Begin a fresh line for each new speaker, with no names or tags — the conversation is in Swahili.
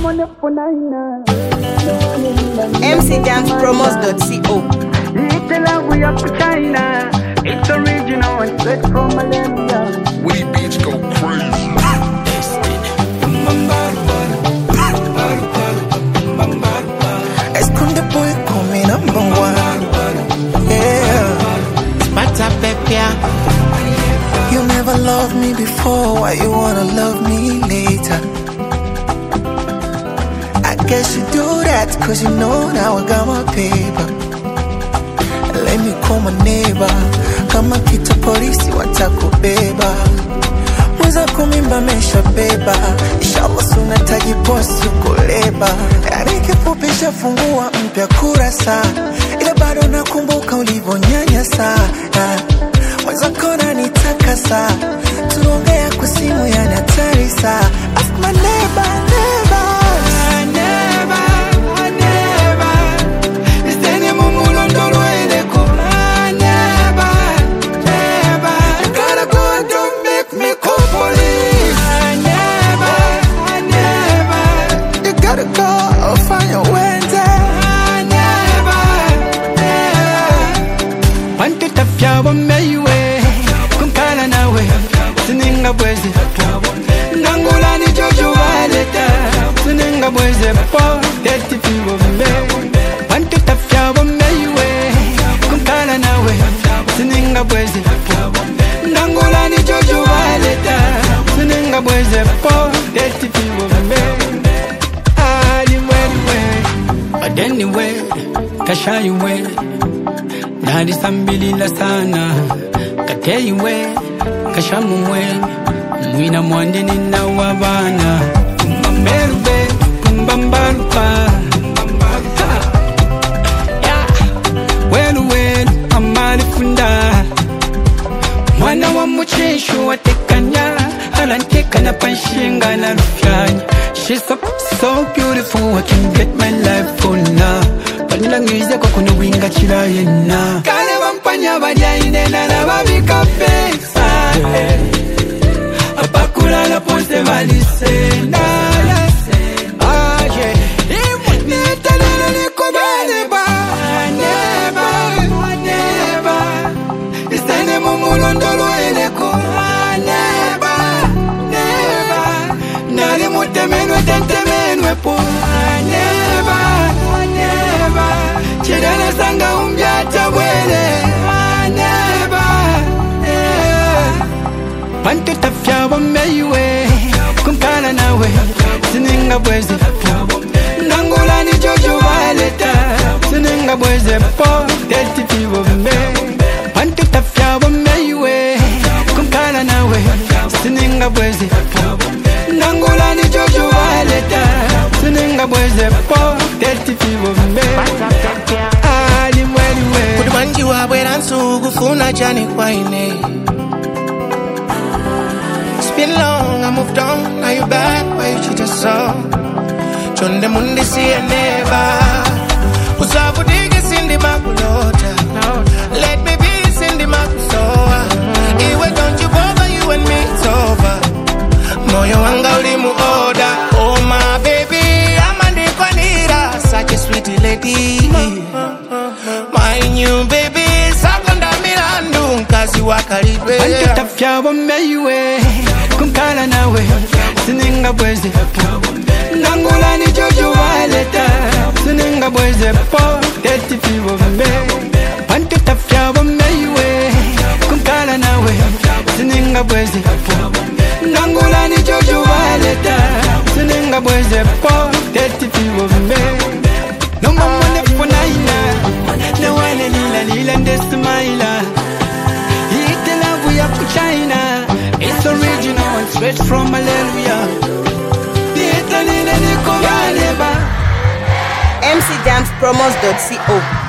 mcjamspromos.co
Little love we up to China. It's original and straight from Malaysia.
Woody Beats go crazy.
Esconde boy call me number one. Yeah. Spata pepia. You never loved me before, why you wanna love me later? I guess you do that cause you know now I got my paper. Let me call my neighbor. Kama kitu polisi watakubeba. Mweza kumimba mesha beba. Inshallah suna taji posi kuleba. Yani kifupi shafungua mpya kurasa. Ila bado nakumbuka ulivyonyanyasa. Ah, Mweza kona nitakasa. Tuongea kwa simu yani hatari saa. Ask my neighbor, neighbor. You gotta go find your Wednesday.
wantu tafyabo meiwe kunkala nawe sininga bweze nangulani jojo waleta sininga bweze po tetifibo me wantu tafyabo meiwe kunkala nawe sininga bweze nangulani jojo waleta sininga bweze po tetifibo me aliwewe adeniwe kashayiwe nalisambilila sana kateiwe kashamumwe mwina mwandinina wa bana kumbamerube kumbambaruka weluwelu amalifunda mwana wa muchishu watekanya alantekana panshinga na rufyanya She's so, so beautiful, I can get my life for now panilangize kwa kunubwinga chila yena kale bampanya balyainena nababika pesa apakulala ponse balisena aye nitalile likobaleba neba neba isene mumulondolo eleko neba neba nali mutemenwe tentemenwe po neba neba chidana sanga umbyata bwele neba bantu tafyabo meiwe kunkala nawe sininga bweze nangulani jojo baleta sininga bweze po tetifibo me bantu tafyabo meiwe kunkala nawe sininga bweze nangulani jojo baleta sininga bweze po tetifibo me alimweliwe
Kuti manji wabwera nsuku funa chani kwaine It's been long, I moved on, now you back, why you cheat us so Chonde mundi siye neva Usavudike sindi makulota Let me be sindi makusoa Iwe don't you bother, you and me it's over Moyo wanga ulimu oda Oh my baby, amandikwanira Such a sweet lady My new baby, sakonda milandu Nkazi wakalidwe
bantu tafyabo meiwe kunkala nawe sininga bweze nangulani jojo waleta sininga bweze po tetifibo me bantu tafyabo meiwe kunkala nawe sininga bweze nangulani jojo waleta sininga bweze po tetifibo me nomamonefunaina nawalelilalila ndesimaila Eat love we up to China. It's original and straight from Hallelujah.
mcjamspromos.co